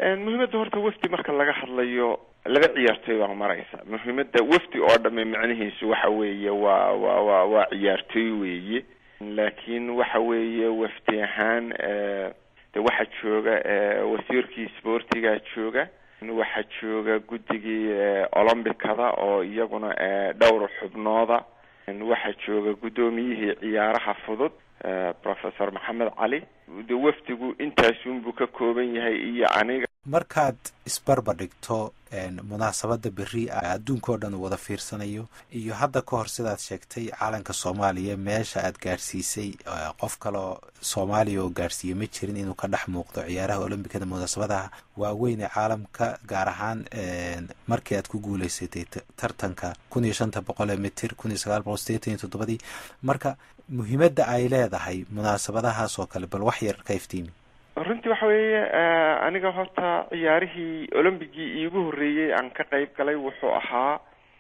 muhiimadda horta wafdi marka laga hadlayo laba ciyaartooy baa maraysa muhiimadda wafdi oo dhamme macnihiisu waxa weeye waa waa waa waa ciyaartooy weeye laakiin waxa weeye wafdi ahaan de waxaa jooga wasiirkii sportigaa jooga waxaa jooga guddigii olombicada oo iyaguna dhowr xubnooda waxaa jooga guddoomiyihii ciyaaraha fudud professor maxamed cali de wafdigu intaasunbuu ka kooban yahay iyo aniga markaad isbarbar dhigto munaasabadda beri adduunka oo dhan wada fiirsanayo iyo hadda ka hor sidaad sheegtay calanka soomaaliya meesha aad gaadhsiisay qof kaleo soomaaliya oo gaadhsiiya ma jirin inuu ka dhex muuqdo ciyaaraha olombikada munaasabadaha waaweyn ee caalamka gaar ahaan markii aad ku guuleysatay tartanka kun iyo shanta boqol ee mitir kun iyo sagaal boqol sideetan iyo toddobadii marka muhiimadda ay leedahay munaasabadahaas oo kale bal wax yar ka iftiimi runtii waxa weeye aniga horta ciyaarihii olombigii iigu horreeyey aan ka qayb galay wuxuu ahaa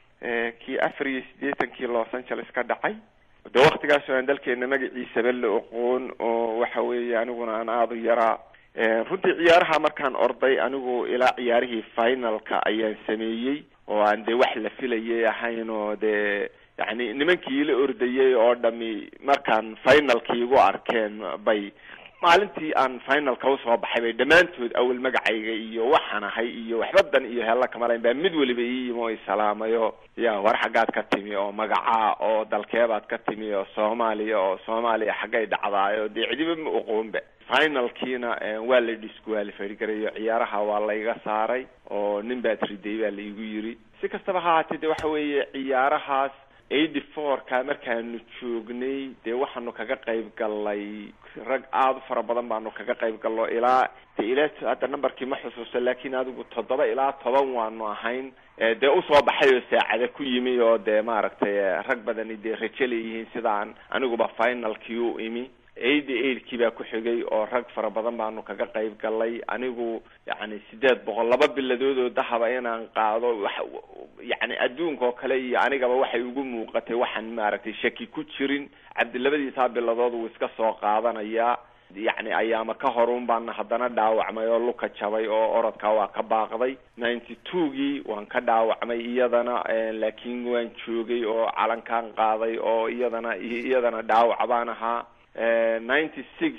kii afar iyo siddeetankii los angeles ka dhacay de waktigaas oo aan dalkeena magaciisaba la oqoon oo waxa weeye aniguna aan aada u yaraa runtii ciyaaraha markaan orday anigu ilaa ciyaarihii finalka ayaan sameeyey oo aan dee wax la filayay ahayn oo dee yacni nimankii ila ordayay oo dhami markaan finalkii igu arkeen bay maalintii aan finalka usoo baxay bay dhammaantood awel magacayga iyo waxaan ahay iyo waxbadan iyo hella kamalayn baa mid waliba ii yimi oo isalaamayo ya war xaggaad ka timi oo magacaa oo dalkeebaad ka timi oo soomaaliya oo soomaaliya xaggay dhacdaayo dee cidiba ma oqoonba finalkiina waa la disqualify gareeyo ciyaaraha waa layga saaray oo nin baad riday baa laigu yiri si kastaba ha haatee de waxa weeye ciyaarahaas eighty four-ka markaanu joognay dee waxaanu kaga qayb galnay rag aada u fara badan baanu kaga qayb galno ilaa de ilaa hadda numberkii ma xusuusta laakiin adigu toddoba ilaa toban waanu ahayn dee usoo baxay oo saacada ku yimi oo dee maaragtay rag badani dee rajo leeyihiin sidaan aniguba finalkii u imi eighty eightkii baa ku xigay oo rag fara badan baanu kaga qayb galnay anigu yacni sideed boqol laba biladood oo dahaba inaan qaado wax yacni adduunka oo kale iyo anigaba waxay ugu muuqatay waxaan maaragtay shaki ku jirin cabdilabadiisaa biladood wuu iska soo qaadanayaa yacni ayaama ka horun baana haddana dhaawacmay oo luka jabay oo orodkaa waa ka baaqday ninety two-gii waan ka dhaawacmay iyadana laakiin waan joogay oo calankaan qaaday oo iyadana iyadana dhaawac baan ahaa ninety six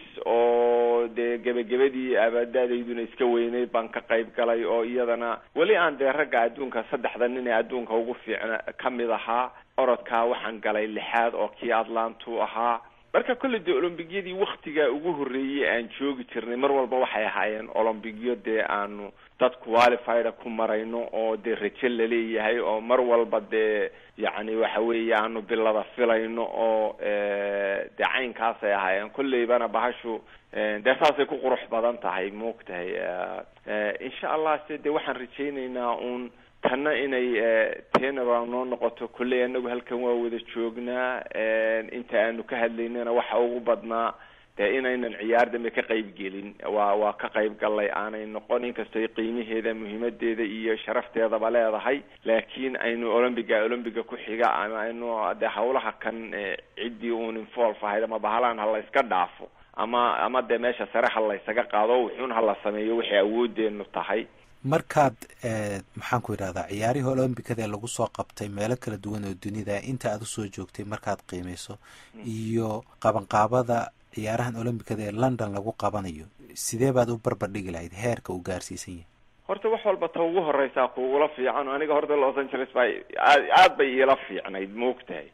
oo dee gebagabadii abaadaadayduna iska weyneyd baan ka qayb galay oo iyadana weli aan dee ragga adduunka saddexda nin ee adduunka ugu fiicna ka mid ahaa orodkaa waxaan galay lixaad oo kii atlantu ahaa marka kolley dee olombigiyadii waktigaa ugu horreeyey aan joogi jirnay mar walba waxay ahaayeen olombigyo dee aanu dad qualifieda ku marayno oo dee rajo laleeyahay oo mar walba dee yacni waxa weeye aanu bilada filayno oo dee caynkaasay ahaayeen kolleybana bahashu dee saasay ku qurux badan tahay maogtahay insha allah se dee waxaan rajaynaynaa uun tanna inay tenaba noo noqoto kolley anagu halkan waa wada joognaa inta aanu ka hadlaynana waxa ugu badnaa dee inaynan ciyaar dambe ka qayb gelin waa waa ka qayb gallay aanay noqon inkastoo qiimaheeda muhiimadeeda iyo sharafteedaba leedahay laakiin aynu olombiga olombiga ku xiga ama aynu dee hawlaha kan ciddii uun involve ahayd ama bahalaan ha la iska dhaafo ama ama dee meesha sare ha laysaga qaado wuxuun hala sameeyo waxay awoodeenu tahay markaad maxaan ku yidhahdaa ciyaarihii olombikada ee lagu soo qabtay meelo kala duwan oo dunida inta aad usoo joogtay markaad qiimeyso iyo qabanqaabada ciyaarahan olombikada ee london lagu qabanayo sidee baad u barbar dhigi lahayd heerka uu gaarsiisan yahay horta wax walba ta ugu horeysaa kuugula fiican aniga horta los angeles baa aad aad bay iila fiicnayd maogtahay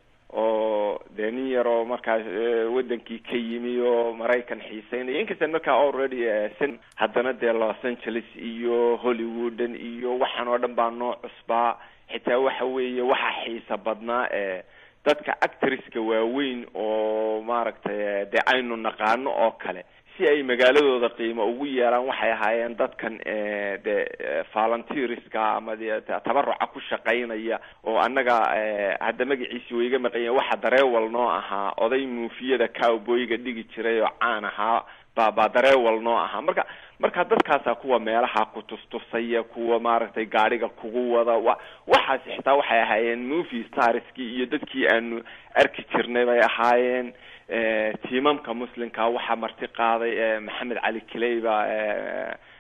oo dee nin yaroo markaas wadankii ka yimi oo maraykan xiiseynaya inkastaan markaa already san haddana dee los angeles iyo hollywoodan iyo waxaan oo dhan baa noo cusbaa xitaa waxa weeye waxa xiisa badnaa ee dadka actriska waaweyn oo maaragtay dee aynu naqaano oo kale si ay magaaladooda qiimo ugu yeelaan waxay ahaayeen dadkan de volunteerska ama de tabaruca ku shaqaynaya oo annaga hadda magaciisi wayga maqanya waxa dareewal noo ahaa oday muufiyada cowboyga dhigi jiray oo caan ahaa ba baa dareewal noo ahaa marka marka dadkaasa kuwa meelaha ku tustusaya kuwa maaragtay gaadhiga kugu wada wa waxaasi xitaa waxay ahaayeen movie starskii iyo dadkii aanu arki jirnay bay ahaayeen tiimamka muslimka waxaa marti qaaday maxamed cali kiley baa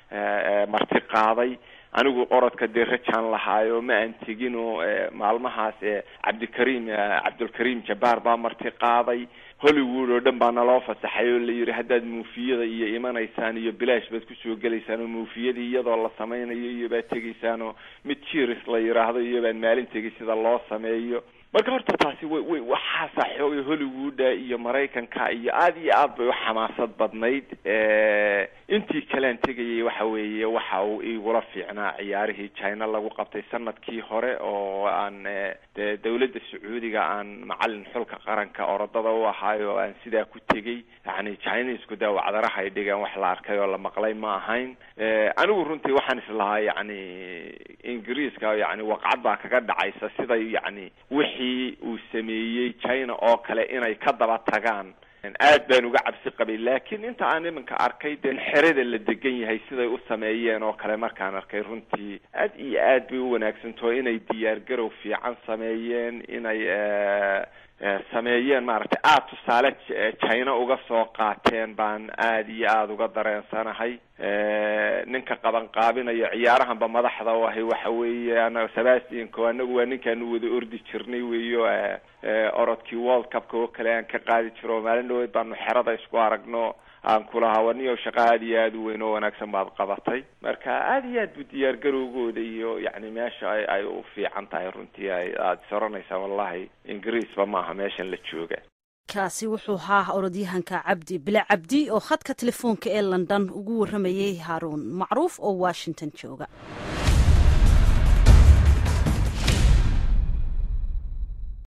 marti qaaday anigu orodka dee rajaan lahaayo ma aan tegin oo maalmahaas cabdikariim cabdulkariim jabbaar baa marti qaaday hollywood oo dhan baa naloo fasaxay oo la yidhi haddaad muufiyada iyo imanaysaan iyo bilaash baad kusoo gelaysaan oo muufiyadii iyadoo la sameynayo iyo baad tegaysaan oo mid jiris la yidhaahdo iyo baad maalin tegay sida loo sameeyo marka horta taasi way way waxaasa xoogay hollywooda iyo maraykanka iyo aada iyo aad bay u xamaasad badnayd intii kalean tegayay waxa weeye waxa uu igula fiicnaa ciyaarihii china lagu qabtay sanadkii hore oo aan dee dawladda sacuudiga aan macalin xulka qaranka orodada u ahaayo oo aan sidaa ku tegey yani chinesku dee wacdaraha ay dhigaan wax la arkay oo la maqlay ma ahayn anigu runtii waxaan islahaa yani ingiriiska yani waqcad baa kaga dhacaysa siday yani wixii uu sameeyey china oo kale inay ka daba tagaan aad baan uga cabsi qabay laakiin inta aan iminka arkay dee xerada la degan yahay siday u sameeyeen oo kale markaan arkay runtii aad iyo aad bay u wanaagsantaho inay diyaar garow fiican sameeyeen inay sameeyeen maaragtay aada tusaale china uga soo qaateen baan aada iyo aada uga dareensanahay ninka qaban qaabinayo ciyaarahanba madaxda u ahay waxa weeye ana sebastianko anagu waa ninkaanu wada ordi jirnay weyo orodkii world cupka oo kale aan ka qaadi jiro maalin dhaweyd baanu xerada isku aragno aan kulahaa waniyo shaqo aada iyo aada u weyn oo wanaagsan baad qabatay marka aada iyo aad bu diyaar garowgooda iyo yani meesha ay ay u fiican tahay runtii ay aada is oranaysaa wallahi ingiriisba maaha meeshan la jooga kaasi wuxuu ahaa orodyahanka cabdi bile cabdi oo khadka telefoonka ee london ugu warramayay haaruun macruuf oo washington jooga